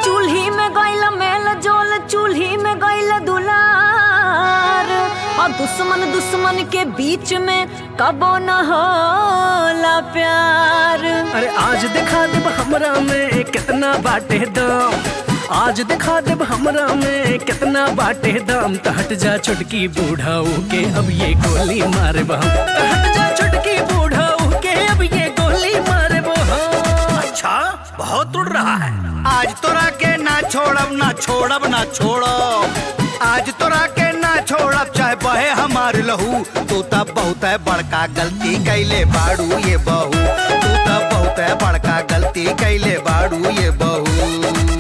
चूल्ही में गइल मेल जोल चूल्ही में गइल दुलार और दुश्मन दुश्मन के बीच में कबो न होला प्यार अरे आज दिखा देब हमरा में कितना बाटे दम आज दिखा देब हमरा में कितना बाटे दम त हट जा छुटकी बूढ़ाऊ के अब ये गोली मारे हम त हट जा छुटकी बूढ़ाऊ के अब ये गोली मारे हम अच्छा बहुत उड़ रहा है आज तोरा के ना छोड़ब ना छोड़ब ना छोड़ब आज तोरा के ना छोड़ब चाहे बहे हमार लहू तू तब बहुत है बड़का गलती कैले बाड़ू ये बहू तू तब बहुत है बड़का गलती कैले बाड़ू ये बहू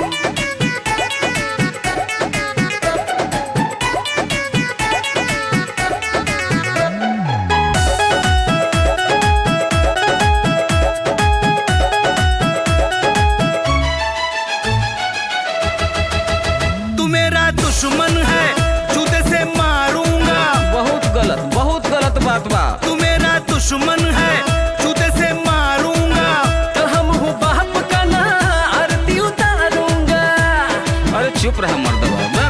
तू मेरा दुश्मन है जूते से मारूंगा बहुत गलत बहुत गलत बात बा तू मेरा दुश्मन है जूते से मारूंगा तो हम हूँ बाप का ना आरती उतारूंगा अरे चुप रहा मर्दवा मैं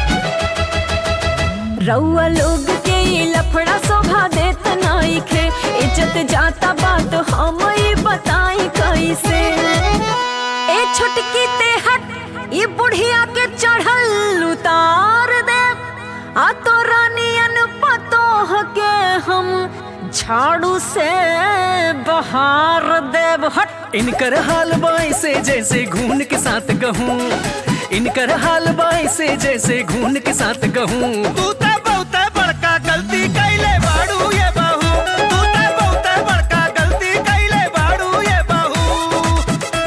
रउआ लोग के ये लफड़ा शोभा देत नइखे इज्जत जाता बात हम ही बताई कैसे ए छोटकी ते हट ये बुढ़िया के चढ़ल उतार दे आ तो रानियन पतोह के हम झाड़ू से बहार देव हट इनकर हाल बाई से जैसे घून के साथ कहूँ इनकर हाल बाई से जैसे घून के साथ कहूँ तू तो बहुत है बड़का गलती कैले बाड़ू ये बहू तू तो बहुत है बड़का गलती कैले बाड़ू ये बहू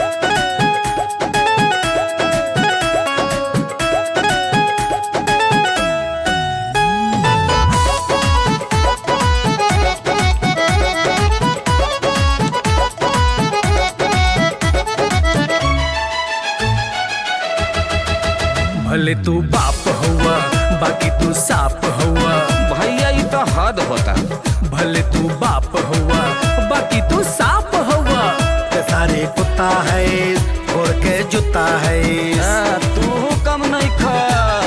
भले तू बाप हुआ बाकी तू साप हुआ भैया ये तो हद होता भले तू बाप हुआ बाकी तू साप हुआ ये सारे कुत्ता है छोड़ के जूता है आ, तू कम नहीं खा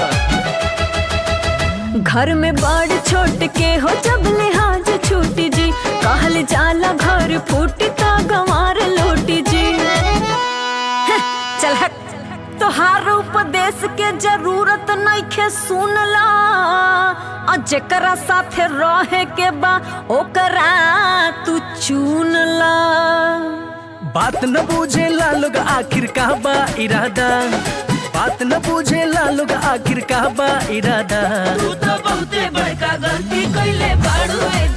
घर में बड़ छोट के हो जब लिहाज छूटी जी कहल जाला घर फूटी ता गंवार लूटी जी हैं, चल हट तोहार उपदेश के जरूरत नइखे सुनला आ जेकरा साथे रहे के बा ओकरा तू चुनला बात न बूझे ला लोग आखिर का बा इरादा बात न बूझे ला लोग आखिर का बा इरादा तू तो बहुते बड़का गलती कइले बाड़ू ए